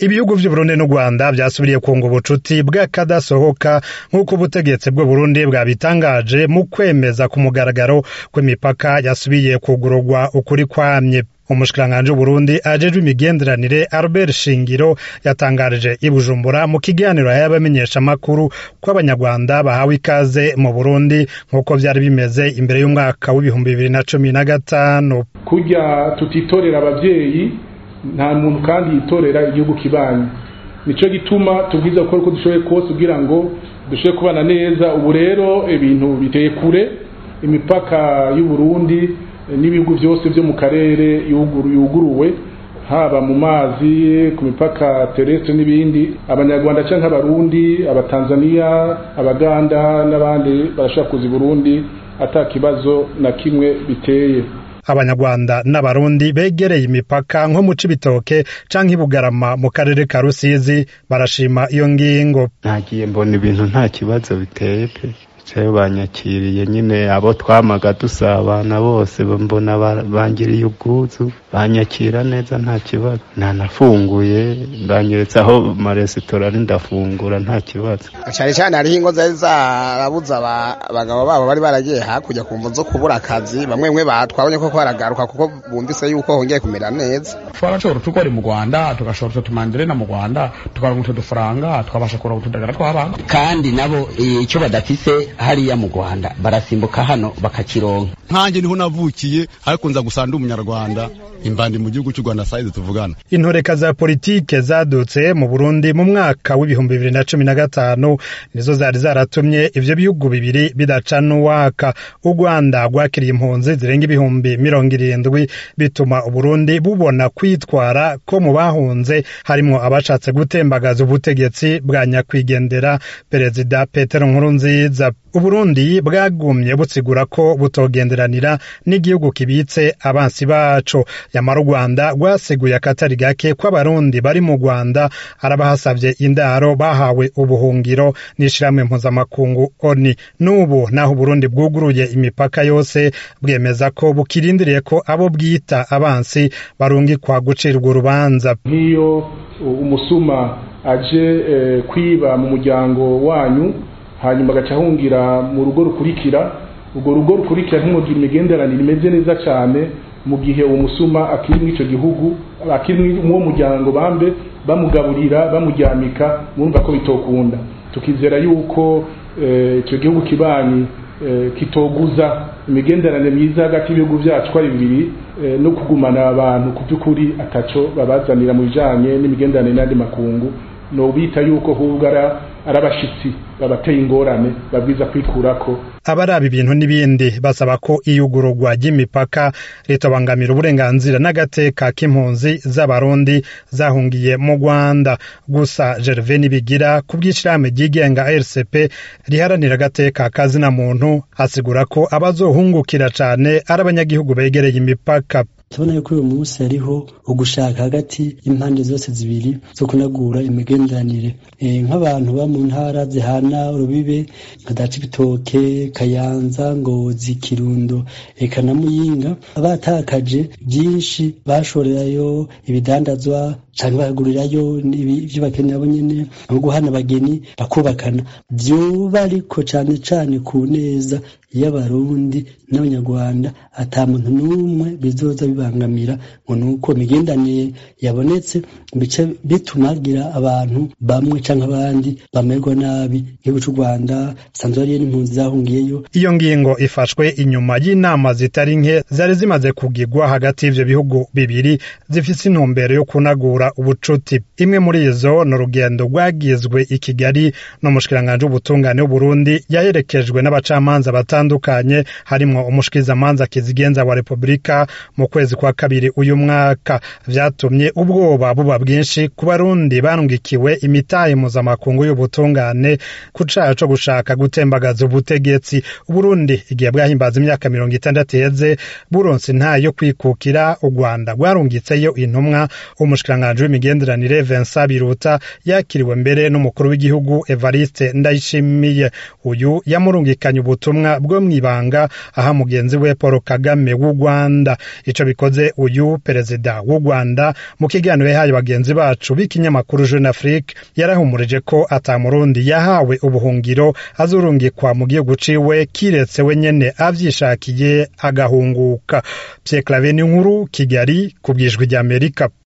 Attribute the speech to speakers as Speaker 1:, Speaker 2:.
Speaker 1: ibihugu vy'uburundi n'u rwanda vyasubiriye kunga ubucuti bw'akadasohoka nk'uko ubutegetsi bw'uburundi bwabitangaje mu kwemeza ku mugaragaro kw'imipaka yasubiye kugururwa ukuri kwamye umushikiranganji w'uburundi ajejwe imigenderanire albert shingiro yatangarije i bujumbura mu kiganiro y'abamenyesha amakuru ko abanyarwanda bahawe ikaze mu burundi nk'uko vyari bimeze imbere y'umwaka w'ibihumbi bibiri na cumi na gatanu
Speaker 2: kurya tutitorera abavyeyi nta muntu kandi yitorera igihugu kibanyi nico gituma tubwiza gukora uko dushoboye kose kugira ngo dushobore kubana neza ubu rero ibintu biteye kure imipaka y'uburundi n'ibihugu byose byo mu karere yuguruwe haba mu mazi ku mipaka terrestre n'ibindi abanyarwanda cyangwa abarundi abatanzaniya abaganda n'abandi barashaka kuza i burundi ata kibazo na kimwe biteye
Speaker 1: abanyarwanda n'abarundi begereye imipaka nko mu cibitoke canke ibugarama mu karere ka rusizi barashima iyo ngingo
Speaker 3: nagiye mbona ibintu nta kibazo biteye pe bicaye banyakiriye nyine abo twamaga dusabana bose mbona bangiriye ubwuzu banyakira neza nta kibazo nanafunguye banyeretse aho maresitora ari ndafungura nta kibazo
Speaker 4: cyane cyane hariho ingo zari zarabuze abagabo babo bari baragiye hakurya ku mvu zo kubura akazi bamwe bamwe twabonye ko baragaruka kuko bumvise yuko hongeye kumera neza
Speaker 5: twarashobora tukora mu rwanda tugashobora utumanderena mu rwanda tukaronka utu dufaranga twabasha kuronka utudagara tw'abana
Speaker 6: kandi nabo icyo badafise hariya mu rwanda barasimbuka hano bakakironka
Speaker 7: nkanjye niho navukiye ariko nza gusanga umunyarwanda imbandi mu gihugu cy'u rwanda sayizi tuvugana
Speaker 1: intoreka za politike zadutse mu burundi mu mwaka w'ibihumbi bibiri na cumi na gatanu nizo zari zaratumye ivyo bihugu bibiri bidacana uwaka u rwanda rwakiriye impunzi zirenga ibihumbi mirongo irindwi bituma uburundi bubona kwitwara ko mu bahunze harimwo abashatse gutembagaza ubutegetsi bwa nyakwigendera perezida petero nkurunziza uburundi bwagumye butsigura ko butogenderanira n'igihugu kibitse abansi baco yamara u rwanda rwaseguye akatari gake ko abarundi bari mu rwanda arabahasavye indaro bahawe ubuhungiro n'ishirahamwe mpuzamakungu oni n'ubu naho uburundi bwuguruye imipaka yose bwemeza ko bukirindiriye ko abo bwita abansi barungikwa gucirwa urubanza
Speaker 2: nk'iyo umusuma aje eh, kwiba mu muryango wanyu hanyuma agaca ahungira mu rugo rukurikira urwo rugo rukurikira ntimugire imigenderanire imeze neza cyane mu gihe uwo musuma akiri muri icyo gihugu akiri muri uwo muryango bambe bamugaburira bamuryamika mwumva ko bitokunda tukizera yuko icyo gihugu kibanyi kitoguza imigenderanire myiza hagati y'ibihugu byacu ari bibiri no kugumana abantu ku by'ukuri ataco babazanira mu bijanye n'imigenderanire n'andi makungu no bita yuko hubwo ari abashitsi babateye ingorane babwiza kwikurako
Speaker 1: abaraba ibintu n'ibindi basaba ko iyugururwa ry'imipaka ritabangamira uburenganzira n'agateka k'impunzi z'abarundi zahungiye mu rwanda gusa gerve nibigira ku bw'ishirahamwe ryigenga rcp riharanira agateka kazina muntu asigura ko abazohungukira cane ari abanyagihugu begereye imipaka
Speaker 8: tubona yuko uyu munsi hariho ugushaka hagati y'impande zose zibiri zo kunagura imigenderanire nk'abantu ba mu ntara zihana urubibe nka dacibitoke kayanza ngozi kirundo eka na muyinga batakaje byinshi bashorerayo ibidandazwa cyangwa bagurirayo ibyo bakenera bo nyene no guhana abageni bakubakana vyoba ariko cane cane ku neza y'abarundi n'abanyarwanda ata muntu n'umwe bizoza bibangamira ngo nuko imigendanire yabonetse bice bitumagira abantu bamwe canke abandi bamerwa nabi igihugu c'u rwanda sanzwe hariyo n'impunzi zahungiyeyo
Speaker 1: iyo ngingo ifashwe inyuma y'inama zitari nke zari zimaze kugirwa hagati y'ivyo bihugu bibiri zifise intumbero yo kunagura ubucuti imwe muri izo ni urugendo rwagizwe i kigali n'umushikiranganji w'ubutungane w'uburundi yaherekejwe n'abacamanza batandukanye harimwo umushikizamanza kizigenza wa repubulika mu kwezi kwa kabiri uyu mwaka vyatumye ubwoba buba bwinshi ku barundi barungikiwe imitahe mpuzamakungu y'ubutungane ku caha co gushaka gutembagaza ubutegetsi uburundi igihe bwahimbaza imyaka mirongo itandatu iheze buronse ntayo kwikukira u rwanda rwarungitseyo intumwa umushikiranganji umushikiranganji w'imigenderanire Vincent Biruta yakiriwe mbere n'umukuru w'igihugu Evariste Ndayishimiye uyu yamurungikanye ubutumwa bwo mwibanga aha mugenzi we Paul Kagame w'u Rwanda ico bikoze uyu perezida w'u Rwanda mu kiganiro yahaye bagenzi bacu b'ikinyamakuru Jeune Afrique yarahumurije ko ata murundi yahawe ubuhungiro azurungikwa mu gihugu ciwe kiretse we nyene avyishakiye agahunguka Pierre Claver ni nkuru Kigali ku bwijwi ry'Amerika